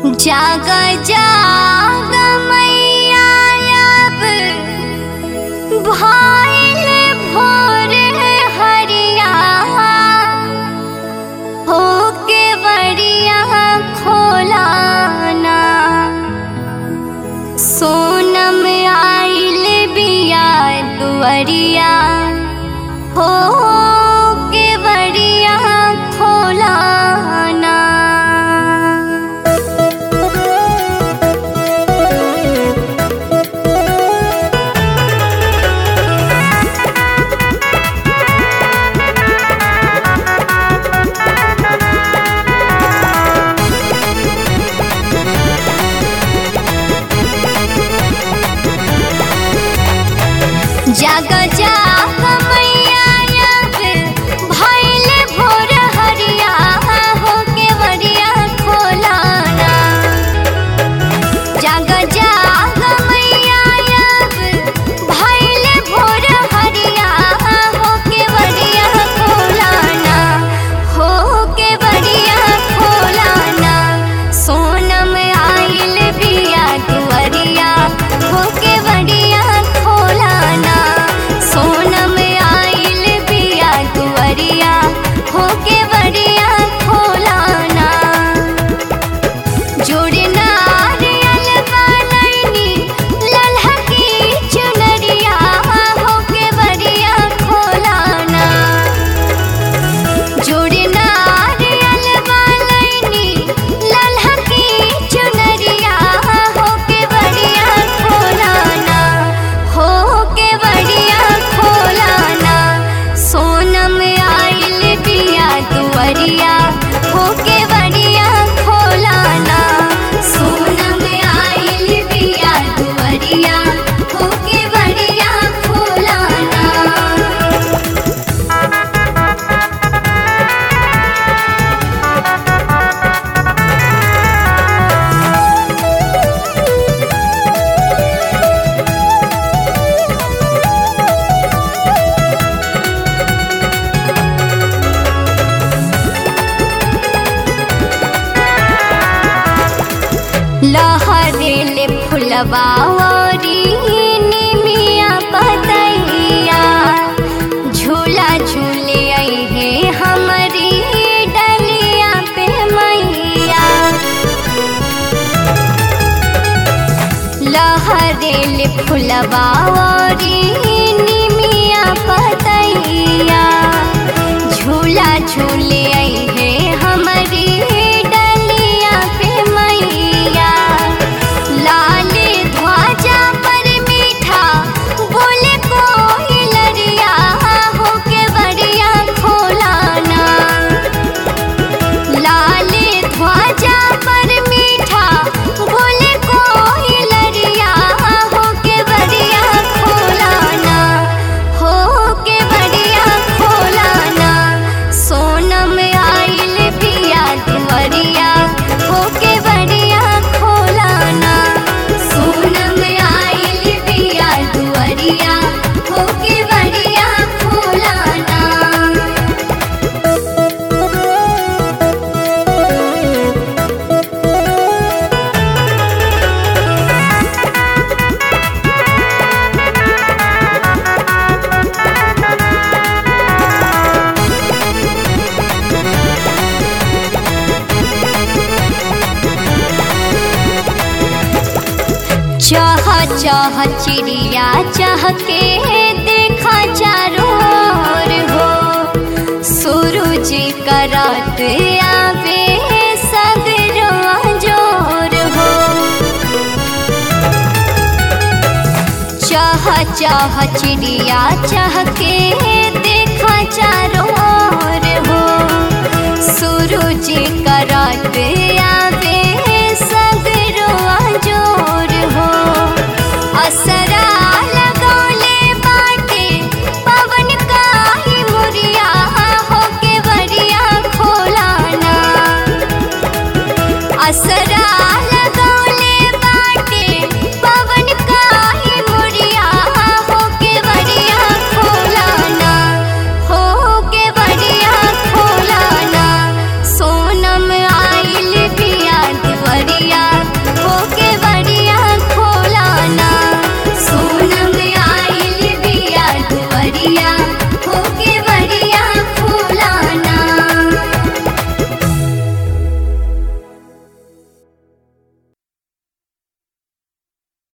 जाग जाग मैया अब भइल भोर हरिया होके बड़िया खोलाना सोनम आइल बिया दुअरिया हो के बड़िया खोलाना जाग जाग मैया अब भइल भोर हरिया होके बड़िया खोलाना जाग जाग मैया अब भइल भोर हरिया होके बड़िया खोलाना होके बड़िया खोलाना सोनम आइल बिया दुअरिया होके बड़िया खोलाना सोनम आइल बिया दुअरिया होके बड़िया खोलाना जोड़े नारियल बनैनी लल्हा की चुनरिया होके बड़िया खोलाना जोड़े नारियल बनैनी लल्हा की चुनरिया होके बड़िया खोलाना होके बड़िया खोलाना सोनम आइल बिया दुअरिया होके बड़िया खोलाना सोनम आइल बिया दुअरिया होके बड़िया खोलाना लहरेले फुलवा ओरी निमिया पतैया झूला झूले अइहे हमरी डलिया पे मैया लहरेले फुलवा ओरी निमिया पतैया झूला झूले अइहे हमरी डलिया पे मैया लाल ध्वजा पर मीठा बोले कोई लरिया होके बड़िया खोलाना लाल ध्वजा पर मीठा बोले कोई लरिया होके बड़िया खोलाना होके बड़िया खोलाना सोनम आइल पिया दुअरिया होके बड़िया खोलाना सोनम आइल पिया दुअरिया होके बड़िया खोलाना चाह चाह चिड़िया चाह के देखा चारों ओर हो सूरज करत आवे सगरवा जोर हो चाह चाह चिड़िया चाह के देखा चारों ओर हो सूरज करत आवे सगरवा जोर हो असरा लगौले बाटे पवन काहे मुरिया होके बड़िया खोलाना असरा